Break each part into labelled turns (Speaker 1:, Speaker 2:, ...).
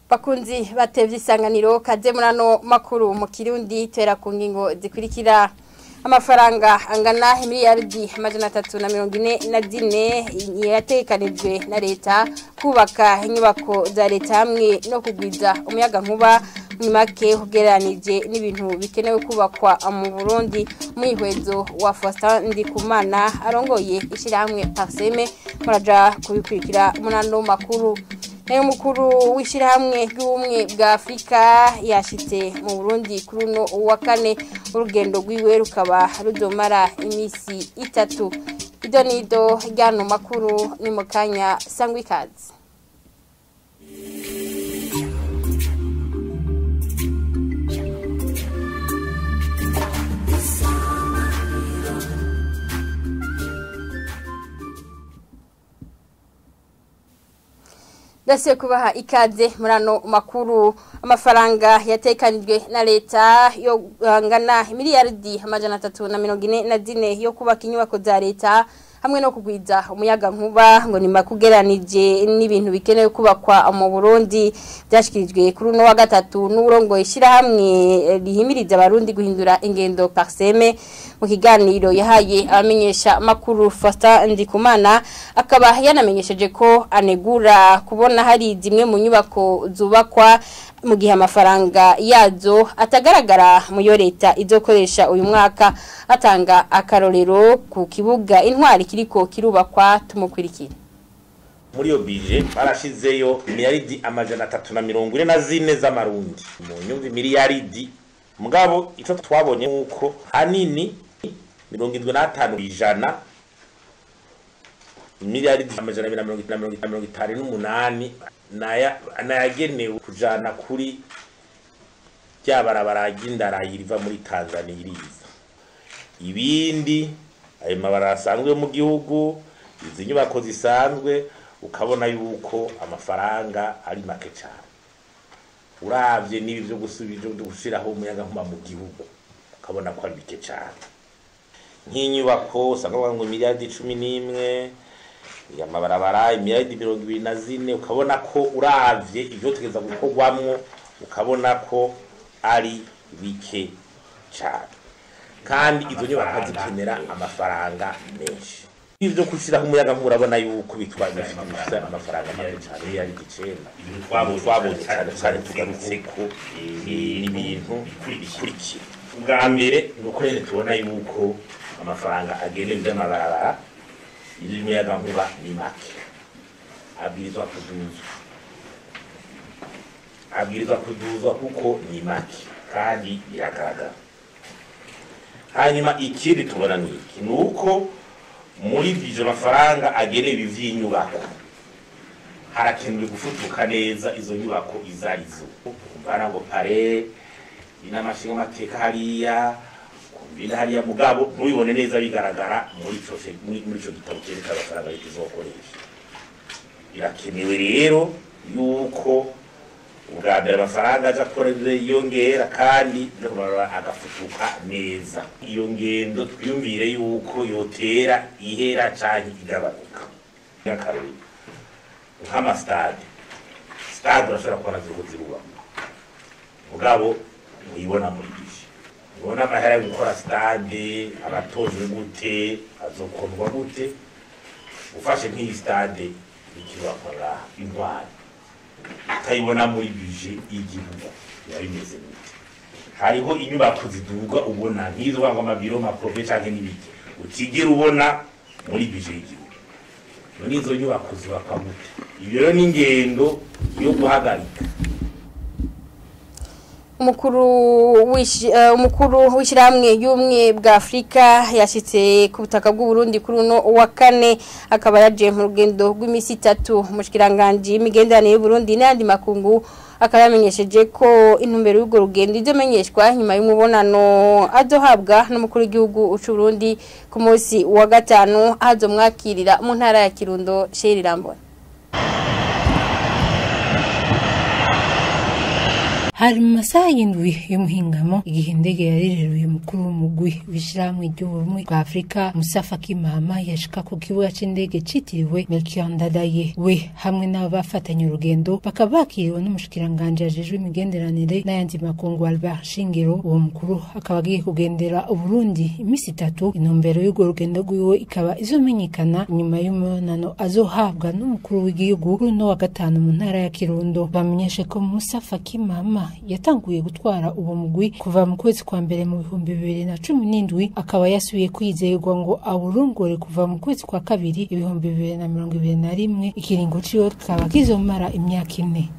Speaker 1: bakunzi batevye isanganiro kaze murano makuru mu kirundi tera ku ngingo zikurikira amafaranga angana miliyaridi amajana atatu na mirongo ine na zine yatekanijwe na leta kubaka inyubako za leta hamwe no kugwiza umuyaga nkuba ni make ugereranije n'ibintu bikenewe kubakwa mu Burundi mwihwezo wa Faustin Ndikumana arongoye ishyirahamwe Parseme muraja kubikurikira munano makuru nayo mukuru w'ishyirahamwe ry'ubumwe bwa Afurika yashitse mu Burundi kuri uno wa kane urugendo rwiwe rukaba rudomara iminsi itatu ido nido ryano makuru ni mu kanya sangwa ikaze Dasiye kubaha ikaze murano makuru amafaranga yatekanijwe na leta yo angana miliyaridi amajana atatu na mirongo ine na zine yo kubaka inyubako za leta hamwe no kugwiza umuyaga nkuba ngo ni makugeranije n'ibintu bikenewe kubakwa mu Burundi byashikirijwe kuri uno wa gatatu n'urongo ishyirahamwe rihimiriza abarundi guhindura ingendo parseme mu kiganiro yahaye abamenyesha makuru Fasta Ndikumana akaba yanamenyesheje ko anegura kubona hari zimwe mu nyubako zubakwa mu gihe amafaranga yazo atagaragara mu yo leta izokoresha uyu mwaka atanga akarorero ku kibuga intwari kiriko kirubakwa tumukurikira
Speaker 2: muri iyo bije barashizeyo miliyaridi amajana atatu na mirongo ine na zine z'amarundi mu nyumvi miliyaridi mugabo icyo twabonye nk'uko hanini mirongo indwi n'atanu ku ijana miliyaridi amajana abiri na mirongo itanu n'umunani nayagenewe kujana kuri rya barabara ry'indarayi riva muri tanzania iriza ibindi ayo mabara asanzwe mu gihugu izi nyubako zisanzwe ukabona yuko amafaranga ari make cyane uravye n'ibi byo gushyiraho umuyaga nkuba mu gihugu ukabona ko ari bike cyane nk'inyubako usanga bavuga ngo miliyaridi cumi n'imwe amabarabara imiliyaridi mirongo ibiri na zine ukabona ko uravye ibyo tugeza gukorwamwo ukabona ko ari bike cyane kandi izo nyubako zikenera amafaranga menshi ibyo gushyiraho umuyaga nkuba urabona yuko bitwa bifite amafaranga make cyane miliyari icenda twabonye cyane cyane tugarutse ko ibintu bikurikira ubwa mbere ni uko rero tubona yuko amafaranga agenewe iby'amabarabara y'umuyaga nkuba ni make abwirizwa kuduzwa abwirizwa kuduzwa kuko ni make kandi biragaragara hanyuma ikindi tubona ni iki ni uko muri bije amafaranga agenewe ivy'inyubako harakenewe gufutuka neza izo nyubako izo arizo kumvana ngo pare inamashinga amateka hariya kumvina hariya mugabo ntubibone neza bigaragara muri ico muri ico gitabo cyerekana amafaranga leta izokoresha birakenewe rero yuko ubwa mbere amafaranga aja akorera yiyongera kandi no kumarura agafutuka neza iyo ngendo twiyumvire yuko yotera ihera canke igabanuka nk'akarori nk'amastade stade urashobora kubona ziriko zirubakwa mugabo ntuyibona muri bije ubona amahera yo gukora stade abatojwe gute azokundwa gute ufashe nk'iyi stade ikibakwa ngaha intwari utayibona muri bije y'igihugu biba bimeze gute hariho inyubako ziduga ubona nk'izo banga amabiro maprofe canke n'ibiki utigera ubona muri bije y'igihugu none izo nyubako zubakwa gute ibyo rero ni ingendo yo guhagarika
Speaker 1: umukuru umukuru w'ishyirahamwe y'ubumwe bwa afurika yashyitse ku butaka bw'uburundi kuri uno wa kane akaba yagiye mu rugendo rw'iminsi itatu umushikiranganji y'imigenderanire y'uburundi n'ayandi makungu akaba yamenyesheje ko intumbero y'urwo rugendo izomenyeshwa nyuma y'umubonano azohabwa n'umukuru w'igihugu Burundi ku munsi wa gatanu azomwakirira mu ntara ya kirundo sheri rambona
Speaker 3: hari mu masaha y'indwi y'umuhingamo igihe indege yarireruye umukuru w'umugwi w'ishirahamwe ry'ubumwe bwa afurika musa faki mahama yashika ku kibuga c'indege citiriwe melchior ndadaye we hamwe n'abo bafatanye urugendo bakaba bakiriwe n'umushikiranganji ajejwe imigenderanire n'ayandi makungu albert shingiro uwo mukuru akaba agiye kugendera uburundi imisi itatu intumbero y'urwo rugendo rwiwe ikaba izomenyekana nyuma y'umubonano azohabwa n'umukuru w'igihugu kuri uno wa gatanu mu ntara ya kirundo bamenyeshe ko musa faki mama yatanguye gutwara uwo mugwi kuva mu kwezi kwa mbere mu bihumbi bibiri na cumi n'indwi akaba yasubiye kwizerwa ngo awurongore kuva mu kwezi kwa kabiri ibihumbi bibiri na mirongo ibiri na rimwe ikiringo ciwe kikaba kizomara imyaka ine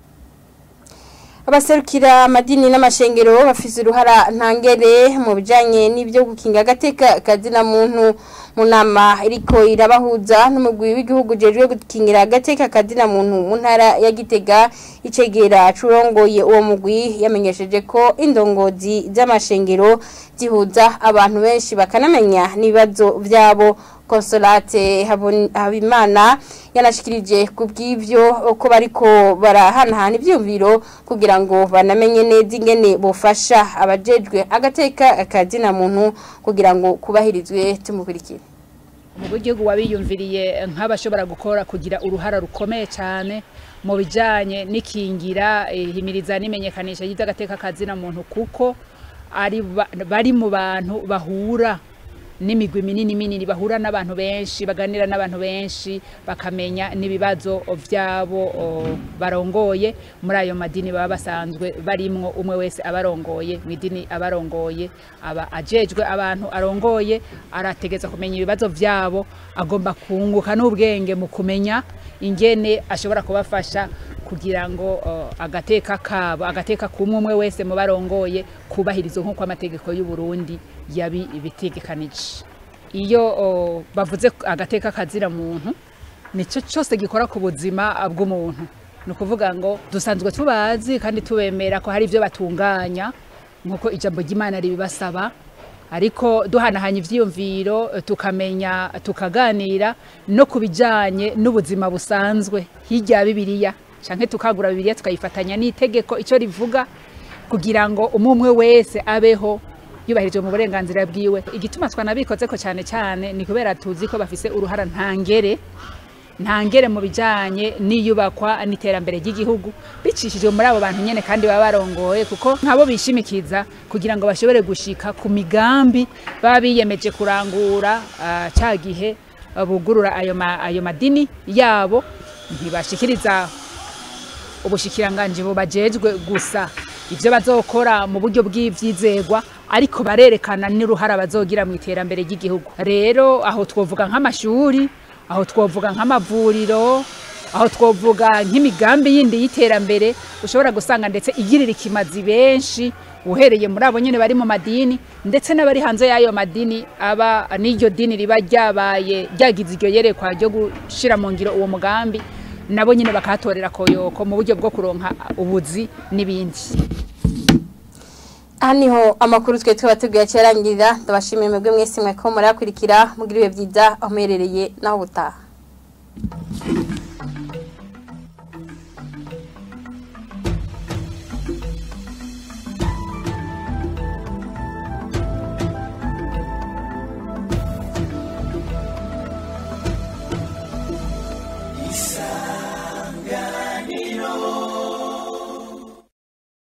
Speaker 1: abaserukira amadini n'amashengero bafise uruhara ntangere mu bijanye n'ibyo gukinga agateka kazina muntu mu nama iriko irabahuza n'umugwi w'igihugu jejwe gukingira agateka kazina muntu mu ntara ya Gitega icegera curongoye uwo mugwi yamenyesheje ko indongozi z'amashengero zihuza abantu benshi bakanamenya n'ibibazo vyabo Consolate Habimana yanashikirije ku bw'ivyo ko bariko barahanahana ivyumviro kugira ngo banamenye neza ingene bofasha abajejwe agateka akazina muntu kugira ngo kubahirizwe tumukurikire
Speaker 4: umugwi w'igihugu wabiyumviriye nk'abashobora gukora kugira uruhara rukomeye cyane mu bijyanye n'ikingira ihimiriza n'imenyekanisha ry'agateka kazina muntu kuko ari bari mu bantu bahura n'imigwi minini minini bahura n'abantu benshi baganira n'abantu benshi bakamenya n'ibibazo byabo barongoye muri ayo madini baba basanzwe barimwo umwe wese abarongoye mu idini abarongoye aba ajejwe abantu arongoye arategeza kumenya ibibazo byabo agomba kunguka n'ubwenge mu kumenya ingene ashobora kubafasha kugira ngo agateka kabo agateka kumwe umwe wese mu barongoye kubahiriza nk'uko amategeko y'u Burundi yabi ibitegekanije iyo bavuze agateka kazira muntu nicyo cyose gikora ku buzima bw'umuntu ni ukuvuga ngo dusanzwe tubazi kandi tubemera ko hari ibyo batunganya nk'uko ijambo ry'imana ribibasaba ariko duhanahanya ibyiyumviro tukamenya tukaganira no ku bijyanye n'ubuzima busanzwe hirya ya bibiliya cyangwa tukagura bibiliya tukayifatanya n'itegeko icyo rivuga kugira ngo umwe wese abeho yubahirije mu burenganzira bwiwe igituma twanabikoze ko cyane cyane ni kubera tuzi ko bafise uruhara ntangere ntangere mu bijyanye n'iyubakwa n'iterambere ry'igihugu bicishije muri abo bantu nyine kandi baba barongoye kuko nk'abo bishimikiza kugira ngo bashobore gushika ku migambi baba biyemeje kurangura cya gihe bugurura ayo madini yabo ntibashikiriza ubushikiranganje bubajejwe gusa ibyo bazokora mu buryo bw'ibyizegwa ariko barerekana n'uruhara bazogira mu iterambere ry'igihugu rero aho twovuga nk'amashuri aho twovuga nk'amavuriro aho twovuga nk'imigambi yindi y'iterambere ushobora gusanga ndetse igirira ikimazi benshi uhereye muri abo nyine bari mu madini ndetse n'abari hanze y'ayo madini aba n'iryo dini riba ryabaye ryagize iryo yerekwa ryo gushyira mu ngiro uwo mugambi nabo nyine bakahatorera koyoko mu buryo bwo kuronka ubuzi n'ibindi
Speaker 1: aha niho amakuru twe tuba tubwiye cyarangirira ndabashimiye mwebwe mwese mwe ko murakurikira mugira ibihe byiza aho muherereye naho ubutaha